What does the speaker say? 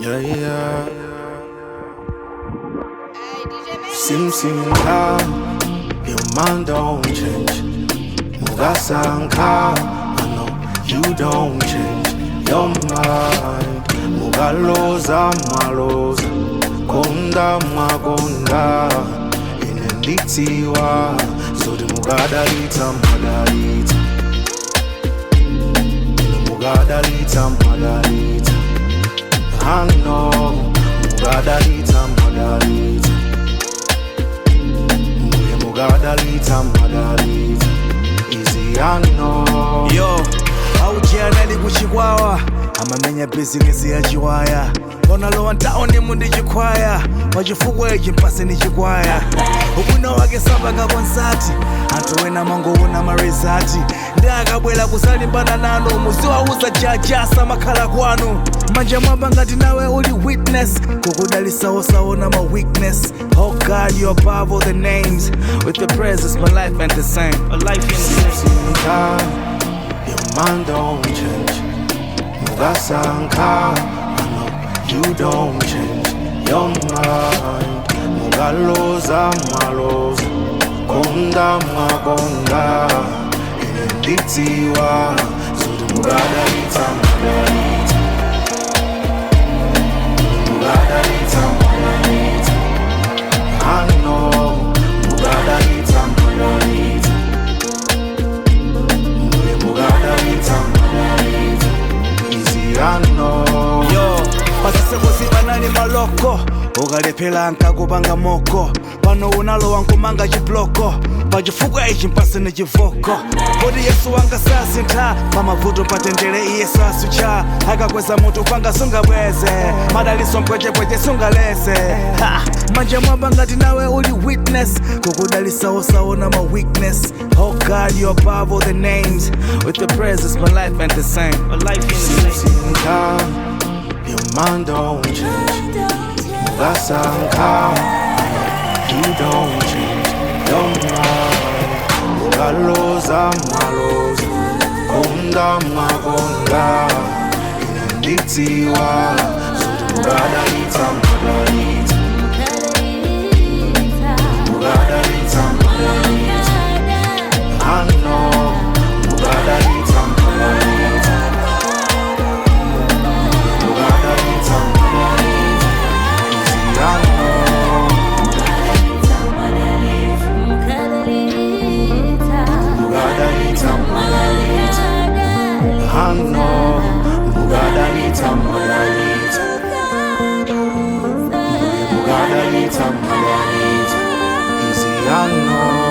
Yeah, yeah. Hey, DJ Mason. Sim sim ka, your mind don't change. Mugasanka, I know you don't change your mind. Mugaloza maloza, konda magonda, inenditiwa, so the mugadalita madalita. Mugadalita madalita. I know, mugadalita madalita. Mbuye mugadalita madalita. Easy I know. yo aujianali kuchikwawa amamenya bizinesi ya chiwaya onalowa ntaone mundi chikwaya pachifukwa ichi mpase ni chikwaya ubwino wake sambanga konsati anthu ena mangoona marizati ndi akabwera kusalimbana nanu muziwauza jajasa makhala kwanu manja mwamba ngati nawe uli witness kukudalisawosaona ma weakness oh god you above all the names with the presence my life ain't the same a life ain't the same Sanka, your mind don't change. Mugasanka, I know you don't change your mind. Mugaloza maloza, konda magonda, inenditiwa, so mugadalita madalita. Mugadalita madalita. I know, mugadalita madalita. Mbuye mugadalita madalita. Easy I know. yo pasisekosi panali maloko ukalephera nkakupanga moko pano unalowa nkumanga chibloko pachifukwa ichi mpasene chivoko kodi yesu wanga sasintha pamavuto patendere iye sasucha akakweza mutu panga sungabweze madaliso mpwechepweche sungaleze Ha! manja mwamba ngati nawe uli witness kukudalisawosaona ma weakness oh god you above all the names with the presence my life ain't the same a life ain't the same Sanka, your mind don't change. Mugasanka, you don't change your mind. Mugaloza maloza, konda magonda, inenditiwa, so mugadalita madalita. Mugadalita madalita. I know, mugadalita madalita. Mugadalita madalita. Easy I know, mugadalita madalita. I know, mugadalita madalita. Mugadalita madalita. Easy I know.